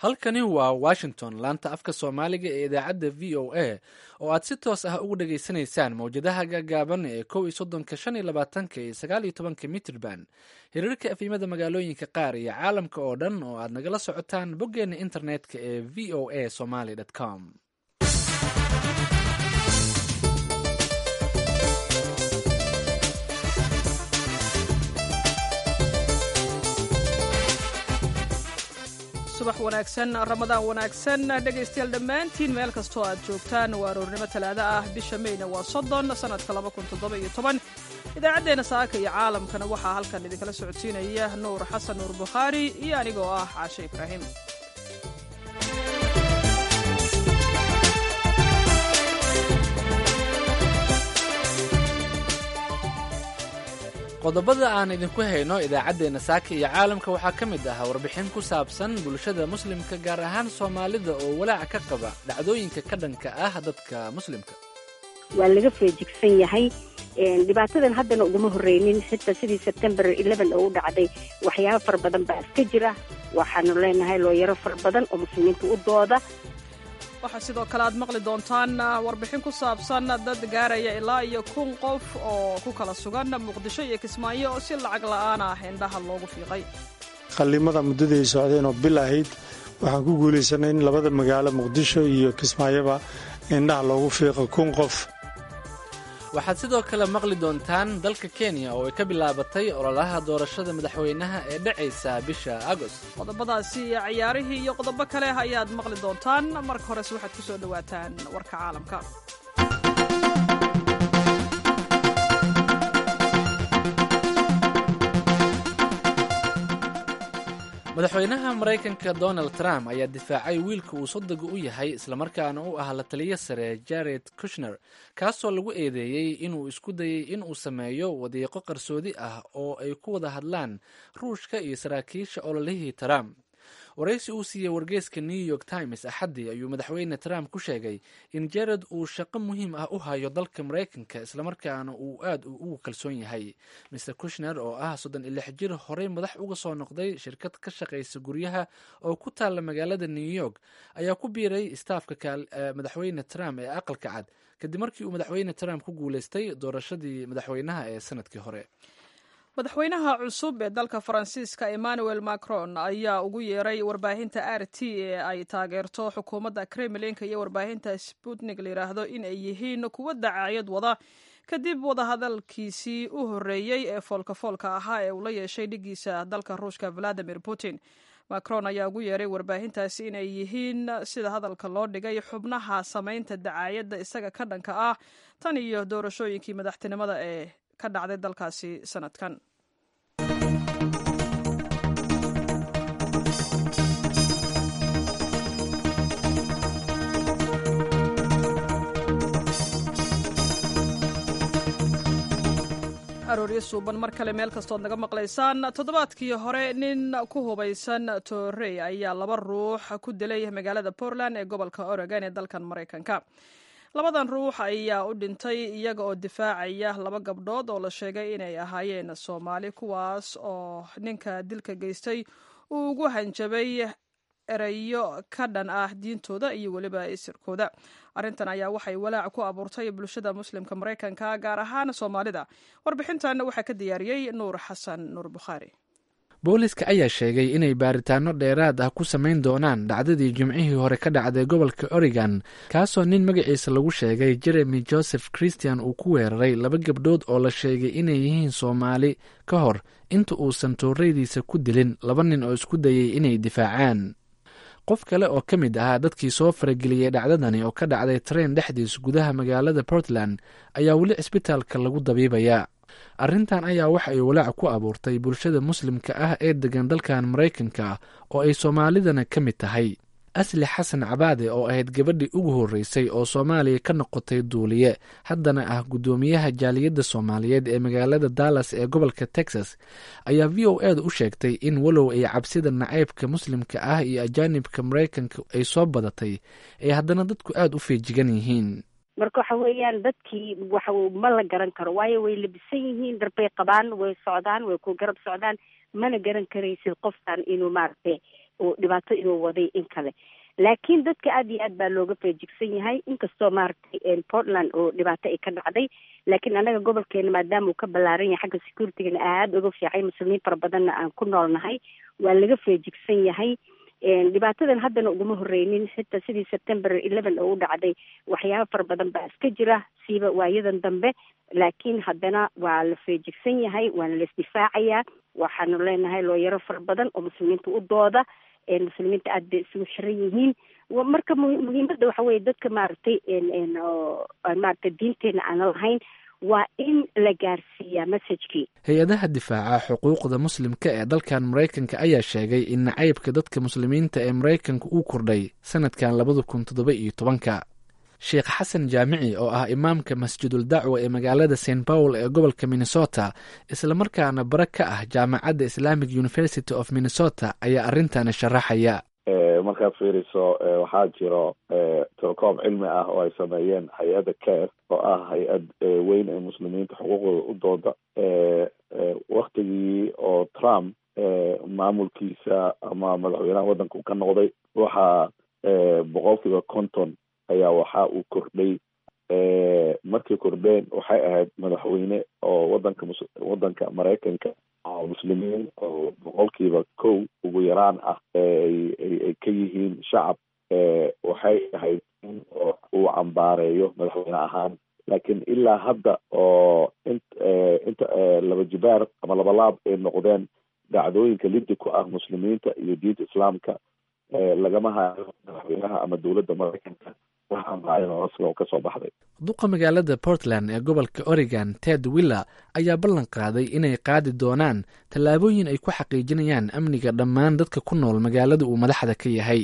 halkani waa washington laanta afka soomaaliga ee idaacadda v o a oo aad si toos ah ugu dhageysanaysaan mawjadaha gaagaaban ee kow iyo soddonka shan iyo labaatanka iyo sagaal iyo tobanka mitrban hiriirka efimada magaalooyinka qaar iyo caalamka oo dhan oo aad nagala socotaan boggeena internetka ee v o a somaly com subax wanaagsan ramadaan wanaagsan dhegaystayaal dhammaantiin meel kastoo aad joogtaan waa aroornimo talaado ah bisha meyna waa soddon sannadka laba kun toddoba iyo toban idaacaddeenna saaka iyo caalamkana waxaa halkan idinkala socodsiinaya nuur xasan nuur bukhaari iyo anigoo ah caashe ibraahim qodobada aan idinku hayno idaacaddeenna saaka iyo caalamka waxaa ka mid ah warbixin ku saabsan bulshada muslimka gaar ahaan soomaalida oo walaac ka qaba dhacdooyinka ka dhanka ah dadka muslimka waa laga feejigsan yahay dhibaatadan haddana uguma horreynin xitaa sidii sebtembar oo u dhacday waxyaaba fara badan baa iska jira waxaanu leenahay looyaro fara badan oo muslimiinta u dooda waxaa sidoo kale aad maqli doontaan warbixin ku saabsan dad gaaraya ilaa iyo kun qof oo ku kala sugan muqdisho iyo kismaayo oo si lacag la'aan ah indhaha loogu fiiqay qallimada muddadii ay socdeen oo bil ahayd waxaan ku guulaysanay in labada magaalo muqdisho iyo kismaayoba indhaha loogu fiiqo kun qof waxaad sidoo kale maqli doontaan dalka kenya oo ay ka bilaabatay ololaha doorashada madaxweynaha ee dhacaysa bisha agost qodobadaasi iyo ciyaarihii iyo qodobo kale ayaad maqli doontaan marka horese waxaad ku soo dhowaataan warka caalamka madaxweynaha maraykanka donald trump ayaa difaacay wiilka uu soddoga u yahay islamarkaana u ah la taliyo sare jared kushner kaasoo lagu eedeeyey inuu isku dayey inuu sameeyo wadiiqo qarsoodi ah oo ay ku wada hadlaan ruushka iyo saraakiisha ololihii trump waraysi uu siiyey wargeyska new york times axaddii ayuu madaxweyne trump ku sheegay in jared uu shaqo muhiim ah u hayo dalka maraykanka islamarkaana uu aad ugu kalsoon yahay mr kushner oo ah soddon iyo lix jir horey madax uga soo noqday shirkad ka shaqaysa guryaha oo ku taalla magaalada new york ayaa ku biiray istaafka madaxweyne trump ee aqalka cad kadib markii uu madaxweyne trump ku guuleystay doorashadii madaxweynaha ee sanadkii hore madaxweynaha cusub ee dalka faransiiska emmanuel macron ayaa ugu yeeray warbaahinta r t ee ay taageerto xukuumadda kremlinka iyo warbaahinta sputnik layidhaahdo in ay yihiin kuwo dacaayad wada kadib wadahadalkiisii u horreeyey ee foolkafoolka ahaa ee uu la yeeshay dhigiisa dalka ruushka valadimir putin macron ayaa ugu yeeray warbaahintaasi inay yihiin sida hadalka loo dhigay xubnaha samaynta dacaayadda isaga ka dhanka ah tan iyo doorashooyinkii madaxtinimada ee ka dhacday dalkaasi sanadkan arooryo suuban mar kale meel kastood naga maqlaysaan toddobaadkii hore nin ku hubaysan toorey ayaa laba ruux ku dilay magaalada portland ee gobolka oregon ee dalkan maraykanka labadan ruux ayaa u dhintay iyaga oo difaacaya laba gabdhood oo la sheegay inay ahaayeen soomaali kuwaas oo ninka dilka geystay uu ugu hanjabay erayo ka dhan ah diintooda iyo weliba isirkooda arrintan ayaa waxay walaac ku abuurtay bulshada muslimka maraykanka gaar ahaan soomaalida warbixintan waxaa ka diyaariyey nuur xasan nuur bukhaari booliska ayaa sheegay inay baaritaano dheeraad ah ku samayn doonaan dhacdadii jimcihii hore ka dhacday gobolka oregon kaasoo nin magaciisa lagu sheegay jeremy joseph christian uu ku weeraray laba gabdhood oo la sheegay inay yihiin soomaali ka hor inta uusan tooreydiisa ku dilin laba nin oo isku dayay inay difaacaan qof kale oo ka mid ahaa dadkii soo farageliyey dhacdadani oo ka dhacday tareen dhexdiis gudaha magaalada portland ayaa weli cisbitaalka lagu dabiibayaa arrintan ayaa waxa ay walaac ku abuurtay bulshada muslimka ah ee degan dalkan maraykanka oo ay soomaalidana ka mid tahay asli xasan cabaade oo ahayd gabadhii ugu horreysay oo soomaaliya ka noqotay duuliye haddana ah guddoomiyaha jaaliyadda soomaaliyeed ee magaalada dallas ee gobolka texas ayaa v o eeda u sheegtay in walow ay cabsida nacaybka muslimka ah iyo ajaanibka maraykanka ay soo badatay ay haddana dadku aada u feejigan yihiin marka waxa weeyaan dadkii waxa ma la garan karo waayo way labisan yihiin darbay qabaan way socdaan way ku garab socdaan mana garan karaysid qofkan inuu maaragtay oo dhibaato inuu waday in kale laakiin dadka aada iyo aad baa looga feejigsan yahay inkastoo maaragtay portland oo dhibaato ay ka dhacday laakiin annaga gobolkeena maadaama uu ka ballaaran yahay xagga securitygana aada uga fiicay muslimiin fara badanna aan ku noolnahay waa laga feejigsan yahay dhibaatadan haddana uguma horeynin xitaa sidii september eleven oo u dhacday waxyaaba fara badan baa iska jira siiba waayadan dambe laakiin haddana waa la feejigsan yahay waana la isdifaacayaa waxaanu leenahay looyaro fara badan oo muslimiinta u dooda muslimiinta aada bay isugu xiran yihiin marka muhiimadda waxa weye dadka maaragtay maaragtay diinteena aana lahayn waa in la gaarsiiyaa messajkii hay-adaha difaaca xuquuqda muslimka ee dalkan maraykanka ayaa sheegay in nacaybka dadka muslimiinta ee maraykanka uu kordhay sanadkan labada kun toddoba iyo tobanka sheekh xasan jaamici oo ah imaamka masjidul dacwa ee magaalada st paul ee gobolka minnesota islamarkaana bare ka ah jaamacadda islamic university of minnesota ayaa arrintan sharaxaya markaad fiiriso waxaa jiro telekoob cilmi ah oo ay sameeyeen hay-adda care oo ah hay-ad weyn ee muslimiinta xuquuqdooda u dooda waktigii oo trump maamulkiisa ama madaxweynaha waddanka u ka noqday waxaa boqolkiiba conton ayaa waxa uu kordhay markay kordheen waxay ahayd madaxweyne oo wadanka mus wadanka maraykanka oo muslimiin oo boqolkiiba kow ugu yaraan ah ay ka yihiin shacab waxay ahayd in uu cambaareeyo madaxweyne ahaan laakiin ilaa hadda oo int inta laba jibaar ama labalaab ay noqdeen dhacdooyinka liddi ku ah muslimiinta iyo diinta islaamka lagama hayo madaxweynaha ama dowladda maraykanka kasoo baxday duqa magaalada portland ee gobolka oregon ted willer ayaa ballan qaaday inay qaadi doonaan tallaabooyin ay ku xaqiijinayaan amniga dhammaan dadka ku nool magaalada uu madaxda ka yahay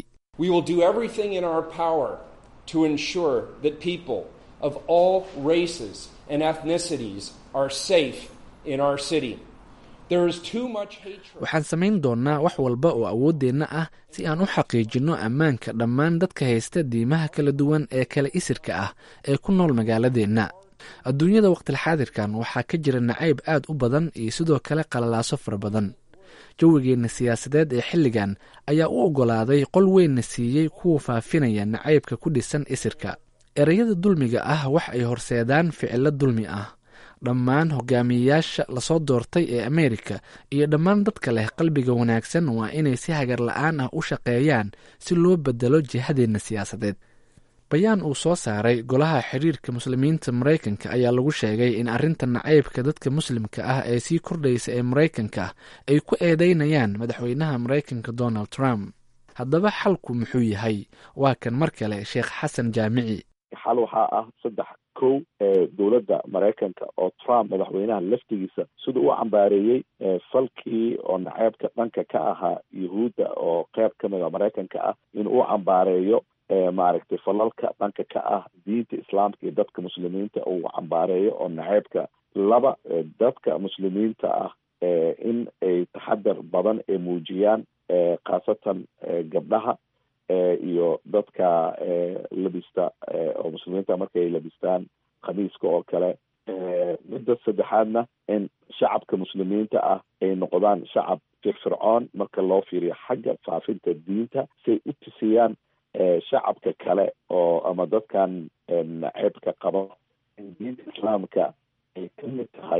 of all races and ethnicities are safe in our city. There is too much hatred. waxaan samayn doonnaa wax walba oo awooddeenna ah si aan u xaqiijinno ammaanka dhammaan dadka haysta diimaha kala duwan ee kala isirka ah ee ku nool magaaladeenna adduunyada waqtilxaadirkan waxaa ka jira nacayb aad u badan iyo sidoo kale qalalaaso fara badan jawigeenna siyaasadeed ee xilligan ayaa u oggolaaday qol weynna siiyey kuwa faafinaya nacaybka ku dhisan isirka ereyada dulmiga ah wax ay horseedaan ficilo dulmi ah dhammaan hogaamiyeyaasha lasoo doortay ee ameerika iyo dhammaan dadka leh qalbiga wanaagsan waa inay si hagar la-aan ah u shaqeeyaan si loo bedelo jihadeenna siyaasadeed bayaan uu soo saaray golaha xiriirka muslimiinta maraykanka ayaa lagu sheegay in arrinta nacaybka dadka muslimka ah ee sii kordhaysa ee maraykanka ay ku eedeynayaan madaxweynaha maraykanka donald trump haddaba xalku muxuu yahay waa kan mar kale sheekh xasan jaamici xal waxaa ah saddex kow dowladda maraykanka oo trump madaxweynaha laftigiisa siduu u cambaareeyey falkii oo naceebka dhanka ka ahaa yuhuudda oo qeyb ka mida maraykanka ah in uu cambaareeyo maaragtay falalka dhanka ka ah diinta islaamka iyo dadka muslimiinta uu cambaareeyo oo naceebka laba dadka muslimiinta ah in ay taxadar badan ay muujiyaan khaasatan gabdhaha iyo dadka labista oo muslimiinta markay labistaan khamiiska oo kale midda saddexaadna in shacabka muslimiinta ah ay noqdaan shacab firfircoon marka loo fiiriyo xagga faafinta diinta siay u tusiyaan shacabka kale oo ama dadkan naceebka qaba in diinta islaamka ay ka mid tahay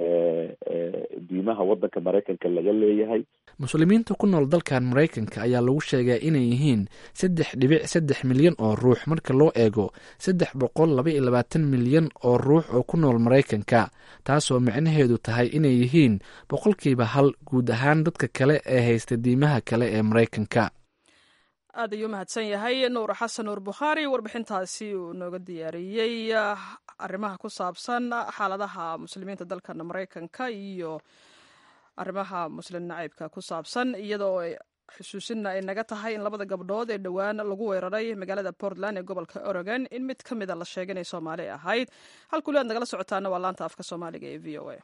diimaha waddanka maraykanka laga leeyahay muslimiinta ku nool dalkan maraykanka ayaa lagu sheegaa inay yihiin saddex dhibic saddex milyan oo ruux marka loo eego saddex boqol laba iyo labaatan milyan oo ruux oo ku nool maraykanka taasoo micnaheedu tahay inay yihiin boqolkiiba hal guud ahaan dadka kale ee haysta diimaha kale ee maraykanka aad ayuu mahadsan yahay nuur xasan nuur bukhaari warbixintaasi uu nooga diyaariyey arrimaha ku saabsan xaaladaha muslimiinta dalkan maraykanka iyo arrimaha muslim nacaybka ku saabsan iyadoo xusuusinna ay naga tahay in labada gabdhood ee dhowaan lagu weeraray magaalada portland ee gobolka oregon in mid ka mida la sheegay inay soomaali ahayd halkuli aad nagala socotaana waa laanta afka soomaaliga ee v o a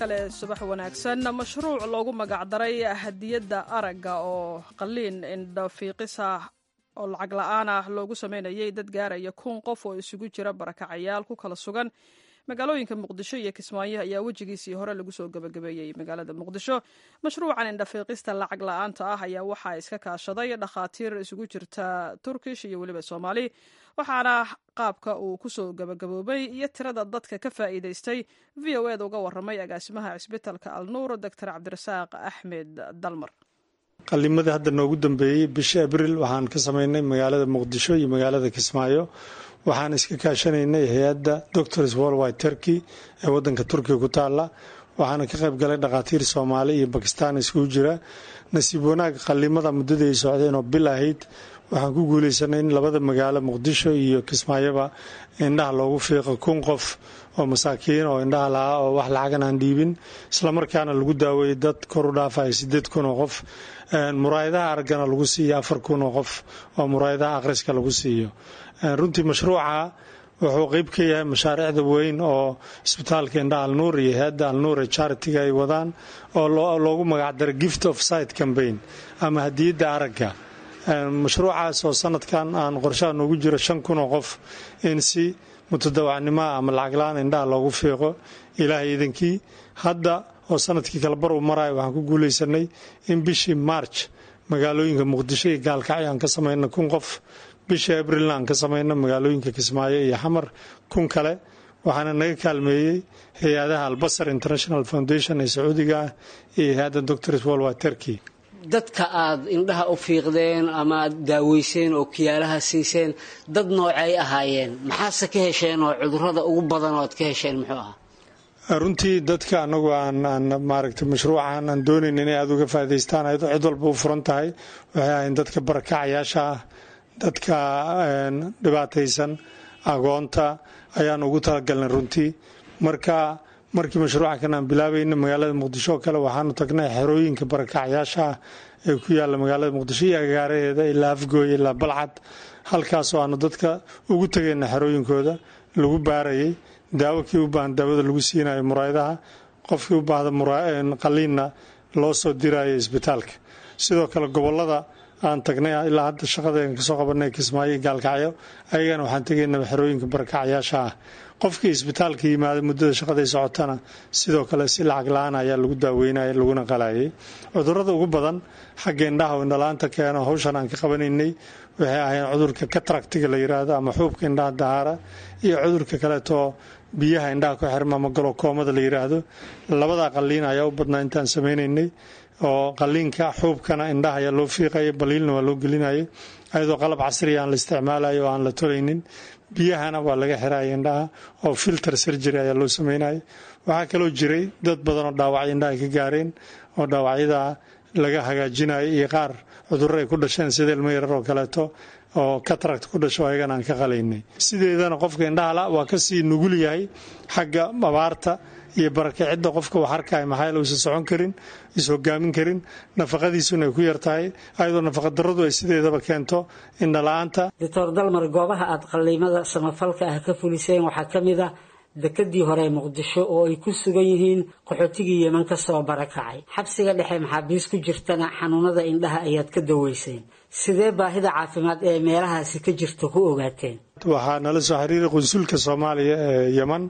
kale subax wanaagsan mashruuc loogu magacdaray hadiyadda aragga oo qaliin indhafiiqisa oo lacag la-aan ah loogu sameynayay dad gaaraya kun qof oo isugu jira barakacayaal ku kala sugan magaalooyinka muqdisho iyo kismaayo ayaa wejigiisii hore lagu soo gabagabeeyey magaalada muqdisho mashruucan indhafiiqista lacag la-aanta ah ayaa waxaa iska kaashaday dhakhaatiir isugu jirta turkish iyo weliba soomaali waxaana qaabka uu kusoo gabagaboobay iyo tirada dadka ka faa'iidaystay v o eda uga waramay agaasimaha cisbitalka alnuur doctor cabdirasaaq axmed dalmar qalimadii hadda noogu dambeeyey bishii abril waxaan ka samaynay magaalada muqdisho iyo magaalada kismaayo waxaan iska kaashanaynay hay-adda doctors worldwide turkey ee wadanka turkiga ku taala waxaana ka qayb galay dhakhaatiir soomaali iyo bakistaan iskugu jira nasiib wanaag qalimada muddada ay socdeen oo bil ahayd waxaan ku guuleysanay in labada magaalo muqdisho iyo kismaayoba indhaha loogu fiiqo kun qof oo masaakiin oo indhaha lahaa oo wax lacagan aan dhiibin islamarkaana lagu daaweeyey dad kor u dhaafaya sideed kun oo qof muraayadaha araggana lagu siiyo afar kun oo qof oo muraayadaha akhriska lagu siiyo runtii mashruuca wuxuu qeyb ka yahay mashaariicda weyn oo isbitaalka indhaha alnuur iyo hay-adda alnuur ee charitiga ay wadaan oo loogu magacdaray gift of sight cambaign ama hadiyadda aragga mashruucaas oo sanadkan aan qorshaha noogu jiro shan kun oo qof in si mutadawacnimoa ama lacaglaan indhaha loogu fiiqo ilaahay idankii hadda oo sanadkii kale bar uu marayo waxaan ku guuleysanay in bishii march magaalooyinka muqdisho iyo gaalkacyo aan ka samayna kun qof bishii abrilna aan ka samayna magaalooyinka kismaayo iyo xamar kun kale waxaana naga kaalmeeyey hay-adaha albasar international foundation ee sacuudiga ah iyo hay-adda doctors worldwide turkey dadka aada indhaha u fiiqdeen ama aad daaweyseen oo kiyaalaha siiseen dad noocay ahaayeen maxaase ka hesheen oo cudurada ugu badan oo aad ka hesheen muxuu ahaa runtii dadka anagu aan aan maaragtay mashruucan aan doonayn inay aada uga faa'idaystaan ayadoo cid walba u furan tahay waxay ahayn dadka barakacayaasha ah dadka dhibaataysan agoonta ayaan ugu talagalnay runtii marka markii mashruuca kan aan bilaabayna magaalada muqdisho oo kale waxaanu tagnay xerooyinka barakacyaasha ah ee ku yaalla magaalada muqdisho iyo agaaraheeda ilaa afgooy ilaa balcad halkaasoo aanu dadka ugu tegayna xerooyinkooda lagu baarayay daawo kii u baahan daawada lagu siinayo muraayadaha qofkii u baahda qaliinna loo soo dirayo isbitaalka sidoo kale gobolada aan tagnay ilaa hadda shaqadeen kasoo qabanay kismaayo gaalkacyo ayagana waxaan tegaynaa xerooyinka barakacyaasha ah qofkii isbitaalka yimaada muddada shaqaday socotana sidoo kale si lacag la-aan ayaa lagu daaweynaya laguna qalayay cudurada ugu badan xagga indhaha oo indhala-aanta keeno hawshan aan ka qabanaynay waxay ahayn cudurka kataractiga la yiraahdo ama xuubka indhaha dahaara iyo cudurka kaleetoo biyaha indhaha ku xirma ama galokoomada la yiraahdo labadaa qaliin ayaa u badnaa intaan sameynaynay oo qaliinka xuubkana indhaha ayaa loo fiiqaya baliilna waa loo gelinayay ayadoo qalab casriya aan la isticmaalayo oo aan la tolaynin biyahana waa laga xiraya indhaha oo filter surgery ayaa loo sameynaya waxaa kaloo jiray dad badan oo dhaawacyo indhaha ka gaareen oo dhaawacyada laga hagaajinayo iyo qaar cudurro ay ku dhasheen sida ilmo yarar oo kaleeto oo katarakt ku dhasho ayagana aan ka qalaynay sideedana qofka indhahala waa kasii nugul yahay xagga abaarta iyo barakicidda qofka wax arkaya maxaa yeele uusan socon karin is hogaamin karin nafaqadiisuna ay ku yar tahay ayadoo nafaqadarradu ay sideedaba keento indhala-aanta doctor dalmar goobaha aada qaliimada samafalka ah ka fuliseen waxaa ka mid ah dekadii hore ee muqdisho oo ay ku sugan yihiin qaxootigii yeman ka soo barakacay xabsiga dhexe maxaabiis ku jirtana xanuunada indhaha ayaad ka daweyseen sidee baahida caafimaad ee meelahaasi ka jirta ku ogaateen waxaa nala soo xiriiray qunsulka soomaaliya ee yeman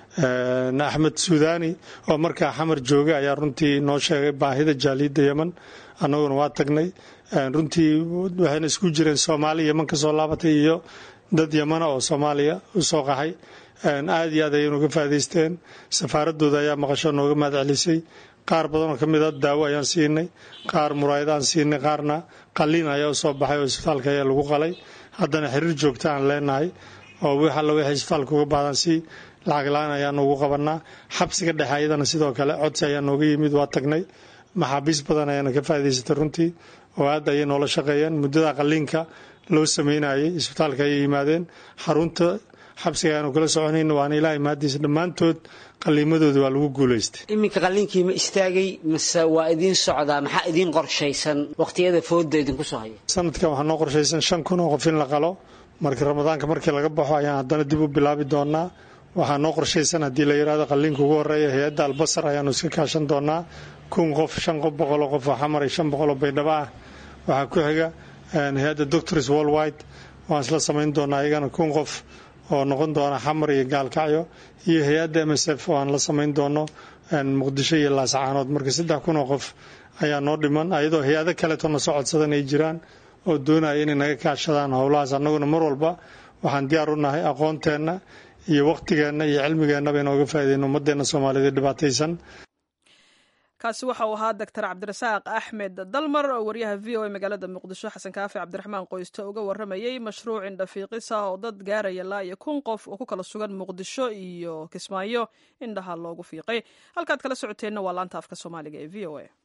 axmed suudani oo markaa xamar joogay ayaa runtii noo sheegay baahida jaaliyadda yeman annaguna waa tagnay runtii waxayna isku jireen soomaali yeman kasoo laabatay iyo dad yemana oo soomaaliya u soo qaxay aad iyo aad ayaynu uga faa'idaysteen safaaradooda ayaa maqasho nooga mahad celisay qaar badanoo ka mid a daawo ayaan siinay qaar muraayad aan siinay qaarna qaliin ayaa u soo baxay oo isbitaalka ayaa lagu qalay haddana xiriir joogta aan leenahay oo wix alla wixii isbitaalka uga baahdan si lacag la-aan ayaanu ugu qabanaa xabsiga dhexe ayadana sidoo kale codsi ayaa nooga yimid waa tagnay maxaabiis badan ayaana ka faa'idaysatay runtii oo aad ayay noola shaqeeyeen muddada qaliinka loo sameynayay isbitaalka ayay yimaadeen xarunta xabsiga ayaanu kala soconayna waana ilaahay mahadiisa dhammaantood qaliimadooda waa lagu guulaystay iminka qaliinkii ma istaagay mase waa idiin socdaa maxaa idiin qorshaysan waqtiyada fooda idinku soo haya sanadkan waxaa noo qorshaysan shan kun oo qof in la qalo marka ramadaanka markii laga baxo ayaan haddana dib u bilaabi doonaa waxaa noo qorshaysan haddii la yidhahdo qalliinka ugu horeeya hay-adda albasar ayaanu iska kaashan doonaa kun qof shan qof boqoloo qof oo xamar iyo shan boqoloo baydhabo ah waxaa ku xiga hay-adda doctors worldwide waan isla samayn doonaa iyagana kun qof oo noqon doona xamar iyo gaalkacyo iyo hay-adda m s f oo aan la samayn doono muqdisho iyo laascaanood marka saddex kun oo qof ayaa noo dhiman ayadoo hay-ado kaleeto na soo codsadan ay jiraan oo doonaya inay naga kaashadaan howlahaas annaguna mar walba waxaan diyaar u nahay aqoonteenna iyo wakhtigeenna iyo cilmigeennaba inooga faa'iideyno ummadeenna soomaaliyeed ee dhibaataysan kaasi waxa uu ahaa doctor cabdirasaaq axmed dalmar oo wariyaha v o a magaalada muqdisho xasan kaafi cabdiraxmaan qoyste uga waramayey mashruuc indhafiiqis ah oo dad gaaraya laa iyo kun qof oo ku kala sugan muqdisho iyo kismaayo indhaha loogu fiiqay halkaad kala socoteenna waa laanta afka soomaaliga ee v o a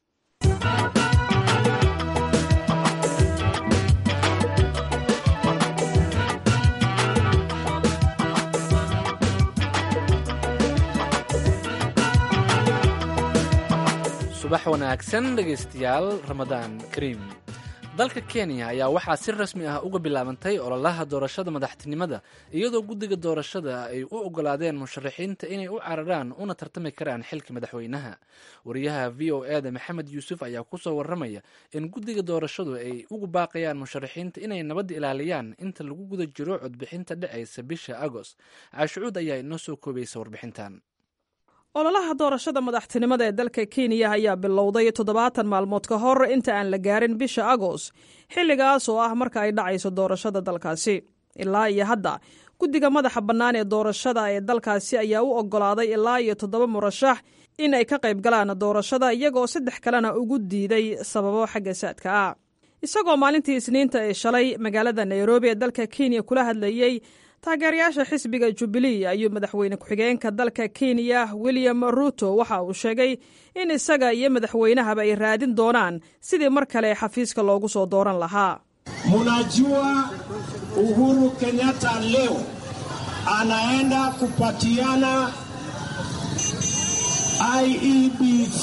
subax wanaagsan dhegaystayaal ramadaan kariim dalka kenya ayaa waxaa si rasmi ah uga bilaabantay ololaha doorashada madaxtinimada iyadoo guddiga doorashada ay u ogolaadeen musharaxiinta inay u cararaan una tartami karaan xilka madaxweynaha wariyaha v o e da maxamed yuusuf ayaa kusoo waramaya in guddiga doorashadu ay ugu baaqayaan musharaxiinta inay nabadda ilaaliyaan inta lagu guda jiro codbixinta dhacaysa bisha agost caashucuud ayaa inoo soo koobaysa warbixintan ololaha doorashada madaxtinimada ee dalka kenya ayaa bilowday toddobaatan maalmood ka hor inta aan la gaarin bisha agost xilligaas oo ah marka ay dhacayso doorashada dalkaasi ilaa iyo hadda guddiga madaxa bannaan ee doorashada ee dalkaasi ayaa u oggolaaday ilaa iyo toddoba murashax in ay ka qayb galaan doorashada iyagoo saddex kalena ugu diiday sababo xagga saadka ah isagoo maalintii isniinta ee shalay magaalada nairobi ee dalka kenya kula hadlayey taageerayaasha xisbiga jubilee ayuu madaxweyne ku-xigeenka dalka kenya william ruto waxa uu sheegay in isaga iyo madaxweynahaba ay raadin doonaan sidii mar kale xafiiska loogu soo dooran lahaa munajua uhuru kenyatta leo anaenda kupatiana iebc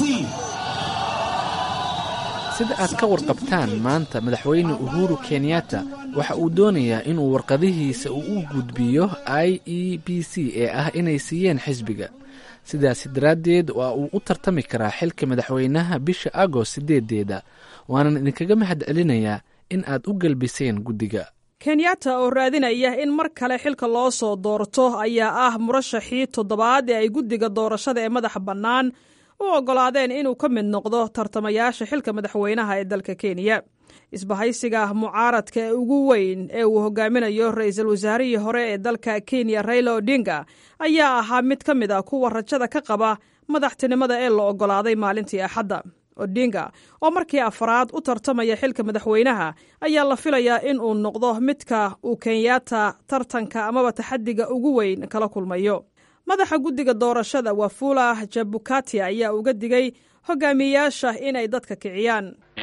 sida aad ka warqabtaan maanta madaxweyne uhuru kenyatta waxa uu doonayaa inuu warqadihiisa uu u gudbiyo i e b c ee ah inay siiyeen xisbiga sidaasi daraaddeed waa uu u tartami karaa xilka madaxweynaha bisha agost sideedeeda waanan idinkaga mahad celinayaa in aad u gelbiseen guddiga kenyatta oo raadinaya in mar kale xilka loo soo doorto ayaa ah murashaxii toddobaad ee ay guddiga doorashada ee madaxa bannaan u oggolaadeen inuu ka mid noqdo tartamayaasha xilka madaxweynaha ee dalka kenya isbahaysiga mucaaradka ee ugu weyn ee uu hogaaminayo ra-iisul wasaarihii hore ee dalka kenya raila odinga ayaa ahaa mid ka mid a kuwa rajada ka qaba madaxtinimada ee la oggolaaday maalintii axadda odinga oo markii afraad u tartamaya xilka madaxweynaha ayaa la filayaa in uu noqdo midka uu kenyatta tartanka amaba taxadiga ugu weyn kala kulmayo madaxa guddiga doorashada wafula jabukati ayaa uga digay hogaamiyeyaasha inay dadka kiciyaan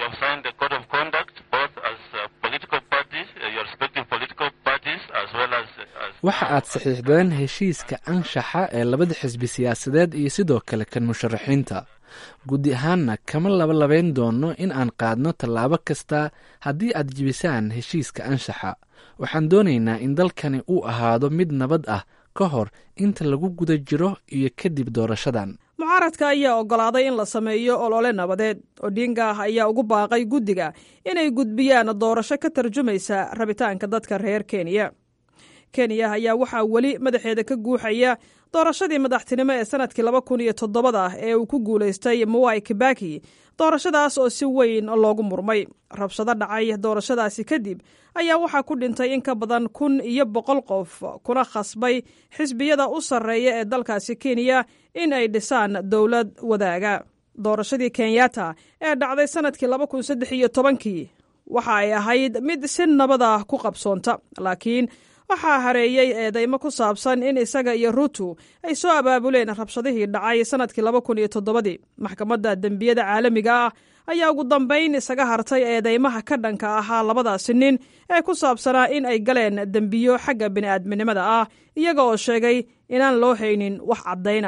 waxa aad saxiixdeen heshiiska anshaxa ee labada xisbi siyaasadeed iyo sidoo kale kan musharaxiinta guddi ahaanna kama labalabayn doono in aan qaadno tallaabo kasta haddii aad jibisaan heshiiska anshaxa waxaan doonaynaa in dalkani uu ahaado mid nabad ah ka hor inta lagu guda jiro iyo kadib doorashadan mucaaradka ayaa oggolaaday in la sameeyo olole nabadeed odinga ayaa ugu baaqay guddiga inay gudbiyaan doorasho ka tarjumaysa rabitaanka dadka reer kenya kenya ayaa waxaa weli madaxeeda ka guuxaya doorashadii madaxtinimo ee sanadkii laba kun iyo toddobada ee uu ku guulaystay mowai kibaki doorashadaas oo si weyn loogu murmay rabshado dhacay doorashadaasi kadib ayaa waxaa ku dhintay in ka badan kun iyo boqol qof kuna khasbay xisbiyada u sarreeya ee dalkaasi kenya in ay dhisaan dowlad wadaaga doorashadii kenyatta ee dhacday sanadkii laba kun saddex iyo tobankii waxa ay ahayd mid si nabada ku qabsoonta laakiin waxaa hareeyey eedeymo ku saabsan in isaga iyo ruutu ay soo abaabuleen rabshadihii dhacay sanadkii laba kun iyo toddobadii maxkamadda dembiyada caalamiga ah ayaa ugu dambayn isaga hartay eedeymaha ka dhanka ahaa labadaasi nin ee ku saabsanaa in ay galeen dembiyo xagga bini'aadminimada ah iyaga oo sheegay inaan loo haynin wax caddayna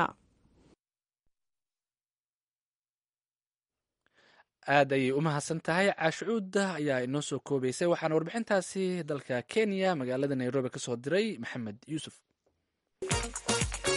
aad ayay u mahadsan tahay caashucuudda ayaa inoo soo koobaysay waxaana warbixintaasi dalka kenya magaalada nairobi ka soo diray maxamed yuusuf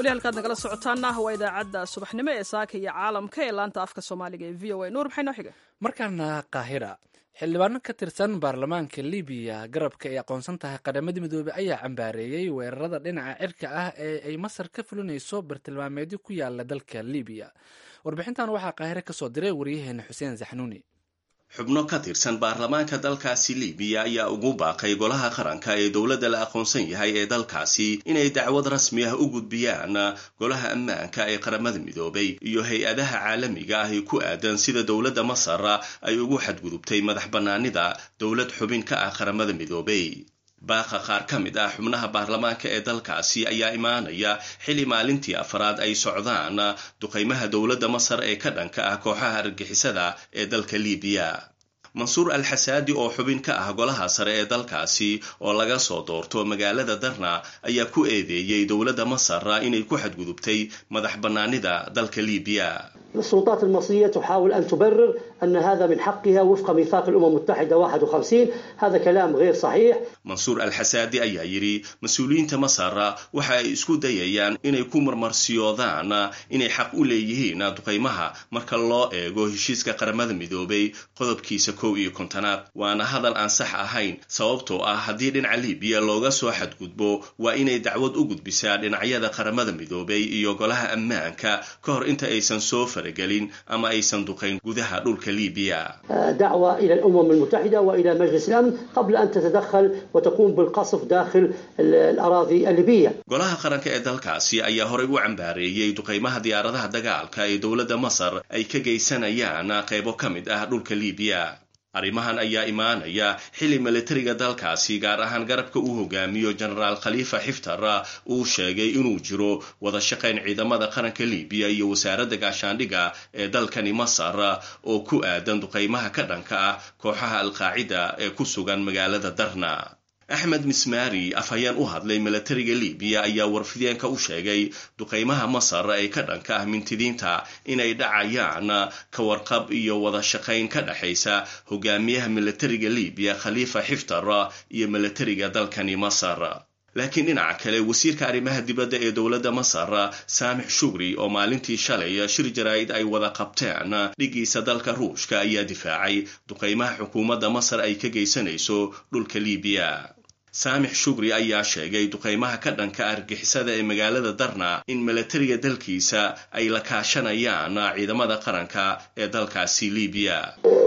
weli halkaad nagala socotaana waa idaacadda subaxnimo ee saaka iyo caalamka ee laanta afka soomaaliga ee v o a nuur maxay noo xiga markaana qaahira xildhibaano ka tirsan baarlamaanka libiya garabka ay aqoonsan tahay qadamada midoobey ayaa cambaareeyey weerarada dhinaca cirka ah ee ay masar ka fulinayso bartilmaameedyo ku yaala dalka libiya warbixintan waxaa qaahire kasoo diray waryaheena xuseen saxnuuni xubno ka tirsan baarlamaanka dalkaasi libiya ayaa ugu baaqay golaha qaranka ee dowladda la aqoonsan yahay ee dalkaasi inay dacwad rasmi ah u gudbiyaan golaha ammaanka ee qaramada midoobay iyo hay-adaha caalamiga ah ee ku aadan sida dowladda masar ay ugu xadgudubtay madax bannaanida dowlad xubin ka ah qaramada midoobay baaqa qaar ka mid ah xubnaha baarlamaanka ee dalkaasi ayaa imaanaya xili maalintii afraad ay socdaan duqaymaha dowladda masar ee ka dhanka ah kooxaha argixisada ee dalka libiya mansuur al xasaadi oo xubin ka ah golaha sare ee dalkaasi oo laga soo doorto magaalada darna ayaa ku eedeeyey dowladda masar inay ku xadgudubtay madax bannaanida dalka libiya السلطات المصرية تحاول أن تبرر أن هذا من حقها وفق ميثاق الأمم المتحدة 51 هذا كلام غير صحيح mansuur alxasaadi ayaa yidhi mas-uuliyiinta masar waxa ay isku dayayaan inay ku marmarsiyoodaan inay xaq u leeyihiin duqaymaha marka loo eego heshiiska qaramada midoobay qodobkiisa kow iyo kontonaad waana hadal aan sax ahayn sababtoo ah haddii dhinaca libiya looga soo xadgudbo waa inay dacwad u gudbisaa dhinacyada qaramada midoobay iyo golaha ammaanka ka hor inta aysan soo faragelin ama aysan duqayn gudaha dhulka libiya دعوة إلى الأمم المتحدة وإلى مجلس الأمن قبل أن تتدخل وتقوم بالقصف داخل الأراضي الليبية golaha qaranka ee dalkaasi ayaa horey u cambaareeyey duqaymaha diyaaradaha dagaalka ee dowladda masar ay ka geysanayaan qaybo ka mid ah dhulka libiya arrimahan ayaa imaanaya xili militariga dalkaasi gaar ahaan garabka uu hogaamiyo jenaraal khaliifa xiftar uu sheegay inuu jiro wada shaqayn ciidamada qaranka libiya iyo wasaaradda gaashaandhigga ee dalkani masar oo ku aadan duqaymaha ka dhanka ah kooxaha alqaacida ee ku sugan magaalada darna axmed mismari afhayeen u hadlay milatariga libiya ayaa warfideenka u sheegay duqaymaha masar ee ka dhanka ah mintidiinta inay dhacayaan ka warqab iyo wada shaqayn ka dhexaysa hogaamiyaha milatariga libiya khaliifa xiftar iyo milatariga dalkani masar laakiin dhinaca kale wasiirka arrimaha dibadda ee dowladda masar saamix shugri oo maalintii shalay shir jaraa'id ay wada qabteen dhigiisa dalka ruushka ayaa difaacay duqaymaha xukuumadda masar ay ka geysanayso dhulka libiya saamix shugri ayaa sheegay duqaymaha ka dhanka argixisada ee magaalada darna in milatariga dalkiisa ay la kaashanayaan ciidamada qaranka ee dalkaasi libiya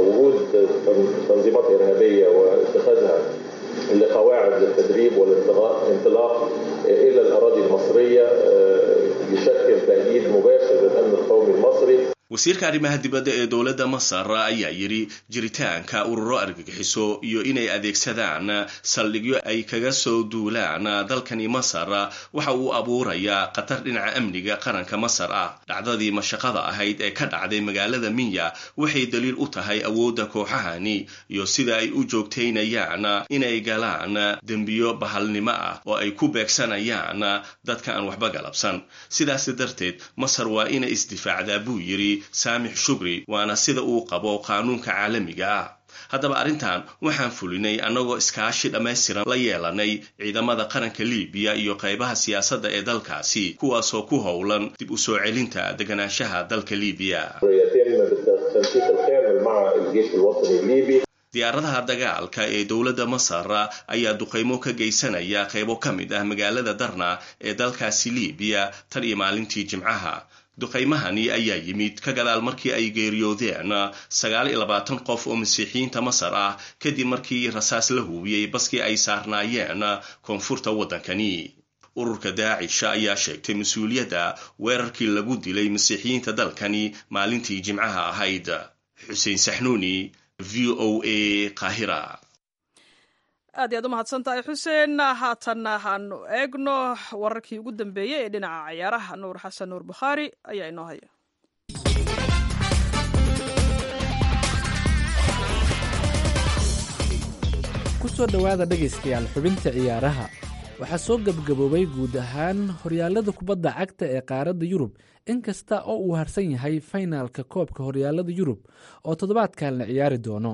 لقواعد للتدريب والانطلاق الى الاراضي المصريه يشكل تهديد مباشر للامن القومي المصري wasiirka arrimaha dibadda ee dowladda masar ayaa yidhi jiritaanka ururo argagixiso iyo inay adeegsadaan saldhigyo ay kaga soo duulaan dalkani masar waxa uu abuurayaa khatar dhinaca amniga qaranka masar ah dhacdadii mashaqada ahayd ee ka dhacday magaalada minya waxay daliil u tahay awoodda kooxahani iyo sida ay u joogtaynayaan inay galaan dembiyo bahalnimo ah oo ay ku beegsanayaan dadka aan waxba galabsan sidaas darteed masar waa inay isdifaacdaa buu yidhi saamix shugri waana sida uu qabo qaanuunka caalamiga ah haddaba arrintan waxaan fulinay annagoo iskaashi dhammaystiran la yeelanay ciidamada qaranka libiya iyo qaybaha siyaasadda ee dalkaasi kuwaasoo ku howlan dib u soo celinta deganaanshaha dalka libiya diyaaradaha dagaalka ee dowladda masar ayaa duqaymo ka geysanaya qaybo ka mid ah magaalada darna ee dalkaasi libiya tan iyo maalintii jimcaha duqaymahani ayaa yimid ka gadaal markii ay geeriyoodeen sagaal iyo labaatan qof oo masiixiyiinta masar ah kadib markii rasaas la huubiyey baskii ay saarnaayeen koonfurta waddankani ururka daacisha ayaa sheegtay mas-uuliyadda weerarkii lagu dilay masiixiyiinta dalkani maalintii jimcaha ahayd xuseen saxnuuni v o a qaahira aad iyaad u mahadsan tahay xuseen haatanna haanu eegno wararkii ugu dambeeyey ee dhinaca ciyaaraha nuur xasan nuur bukhaari ayaa inoo haya ku soo dhowaada dhegaystayaal xubinta ciyaaraha waxaa soo gebgaboobay guud ahaan horyaalada kubadda cagta ee qaaradda yurub inkasta oo uu harsan yahay faynaalka koobka horyaalada yurub oo toddobaadkan la ciyaari doono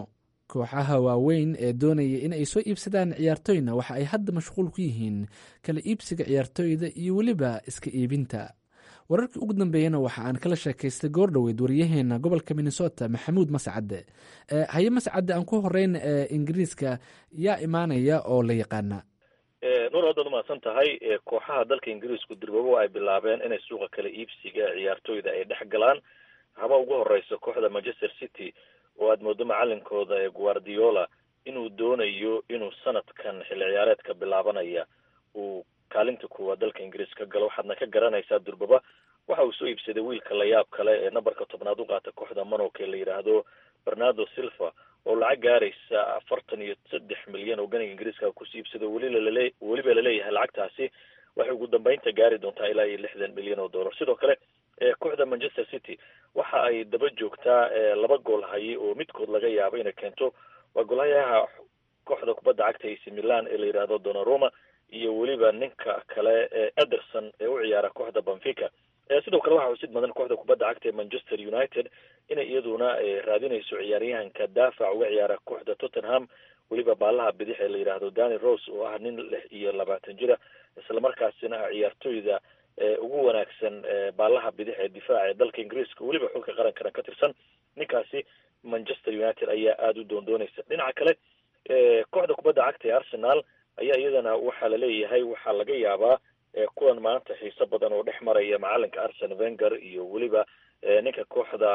kooxaha waaweyn ee doonaya in ay soo iibsadaan ciyaartooyna waxa ay hadda mashquul ku yihiin kala iibsiga ciyaartooyda iyo weliba iska iibinta wararkii ugu dambeeyana waxa aan kala sheekaystay goordhoweyd waryaheena gobolka minnesota maxamuud mascadde haye mascadde aan ku horeyn ingiriiska yaa imaanaya oo la yaqaana nuur haddaad umahadsan tahay kooxaha dalka ingiriisku dirbabo ay bilaabeen inay suuqa kala iibsiga ciyaartooyda ay dhex galaan haba ugu horeysa kooxda manchester city oo aad moodo macalinkooda ee guardiola inuu doonayo inuu sanadkan xilli ciyaareedka bilaabanaya uu kaalinta kuwaad dalka ingiriis ka galo waxaadna ka garanaysaa durbaba waxa uu soo iibsaday wiilka layaab kale ee nambarka tobnaad u qaata kooxda monoke la yidhaahdo bernardo silva oo lacag gaaraysa afartan iyo saddex milyan oo ganiga ingiriiska kusii iibsado welilale weliba laleeyahay lacagtaasi waxay ugu dambeynta gaari doontaa ilaa iyo lixdan milyan oo dollar sidoo kale kooxda manchester city waxa ay daba joogtaa laba gool haye oo midkood laga yaabo inay keento waa golhayaha kooxda kubadda cagta ac milan ee la yidhaahdo donaroma iyo weliba ninka kale ee ederson ee u ciyaara kooxda benfica sidoo kale waxaa xusid mudan kooxda kubadda cagta ee manchester united inay iyaduna raadinayso ciyaaryahanka daafac uga ciyaara kooxda tottenham weliba baalaha bidix ee la yidhaahdo dani rose oo ah nin lix iyo labaatan jira islamarkaasina ah ciyaartooyda ugu wanaagsan baalaha bidix ee difaaca ee dalka ingiriiska weliba xulka qarankana ka tirsan ninkaasi manchester united ayaa aada u doondoonaysa dhinaca kale kooxda kubadda cagta ee arsenal ayaa iyadana waxaa laleeyahay waxaa laga yaabaa kuwan maanta xiiso badan oo dhex maraya macalinka arsen venger iyo weliba ninka kooxda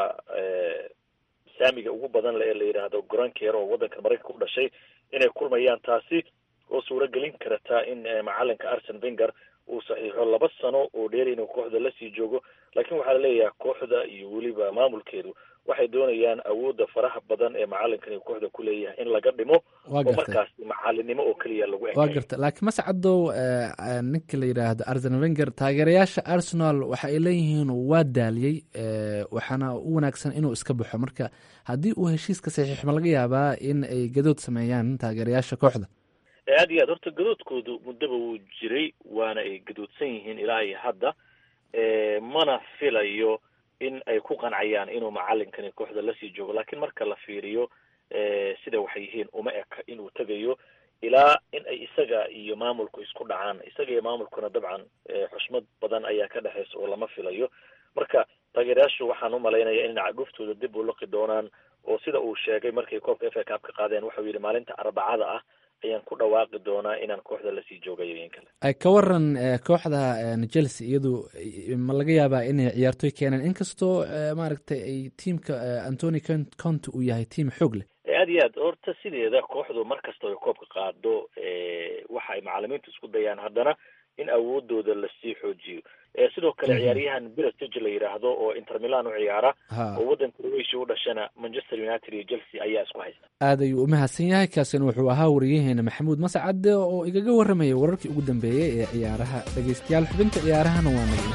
saamiga ugu badan le ee la yidhaahdo goranker oo waddanka maraykanka u dhashay inay kulmayaan taasi oo suuragelin karta in macalinka arsen venger uu saxiixo laba sano oo dheer inuu kooxda lasii joogo laakiin waxaa laleeyahay kooxda iyo weliba maamulkeedu waxay doonayaan awoodda faraha badan ee macalinkan uu kooxda ku leeyahay in laga dhimo oo markaas macalinimo oo keliya lagu waa garta laakiin mascadow ninka la yidhaahdo arsen venger taageerayaasha arsenal waxa ay leeyihiin waa daaliyey waxaana u wanaagsan inuu iska baxo marka haddii uu heshiiska saxiix ma laga yaabaa in ay gadood sameeyaan taageerayaasha kooxda aad iyo aad horta gadoodkoodu muddaba wuu jiray waana ay gadoodsan yihiin ilaa iyo hadda mana filayo in ay ku qancayaan inuu macalinkani kooxda lasii joogo laakiin marka la fiiriyo sida waxay yihiin uma eka inuu tegayo ilaa in ay isaga iyo maamulku isku dhacaan isaga iyo maamulkuna dabcan xushmad badan ayaa ka dhexeysa oo lama filayo marka taageerayaashu waxaan u malaynaya in cagooftooda dib u liqi doonaan oo sida uu sheegay markay koobka f a cup ka qaadeen waxau yidhi maalinta arbacada ah ayaan ku dhawaaqi doonaa inaan kooxda lasii joogayo in kale ka waran kooxda chelsea iyadu ma laga yaabaa inay ciyaartoy keenaan inkastoo maaragtay ay tiamka antony conte uu yahay tiam xoog leh aad iyo aad horta sideeda kooxdu mar kasta ay koobka qaado waxa ay macalimiintu isku dayaan haddana in awoodooda lasii xoojiyo sidoo kale ciyaaryahan birastig la yidhaahdo oo inter milan u ciyaara oo waddanka croatia u dhashana manchester united iyo chelsea ayaa isku haysta aad ayuu umahadsan yahay kaasina wuxuu ahaa wariyaheena maxamuud mascade oo igaga warramaya wararkii ugu dambeeyey ee ciyaaraha dhegeystayaal xubinta ciyaarahana waa naga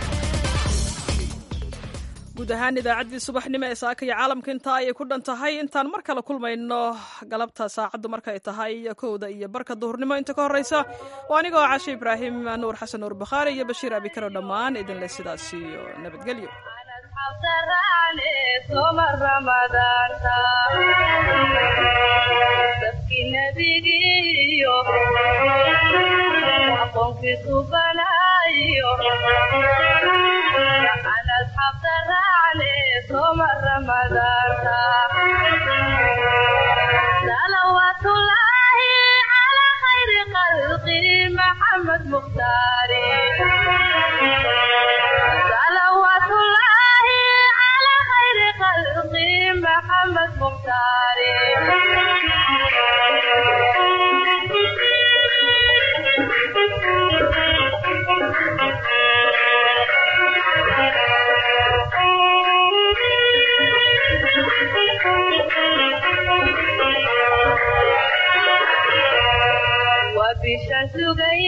guud ahaan idaacaddii subaxnimo ee saaka iyo caalamka intaa ayay ku dhan tahay intaan mar kale kulmayno galabta saacaddu markay tahay kowda iyo barka duhurnimo inta ka horreysa waa anigoo cashe ibraahim nuur xasan nuur bakhaari iyo bashiir abikaro dhammaan idinle sidaas iyo nabadgelyo صلوات الله على خير خلقه محمد مختاري صلوات الله على خير خلقه محمد مختاري وبشان سugay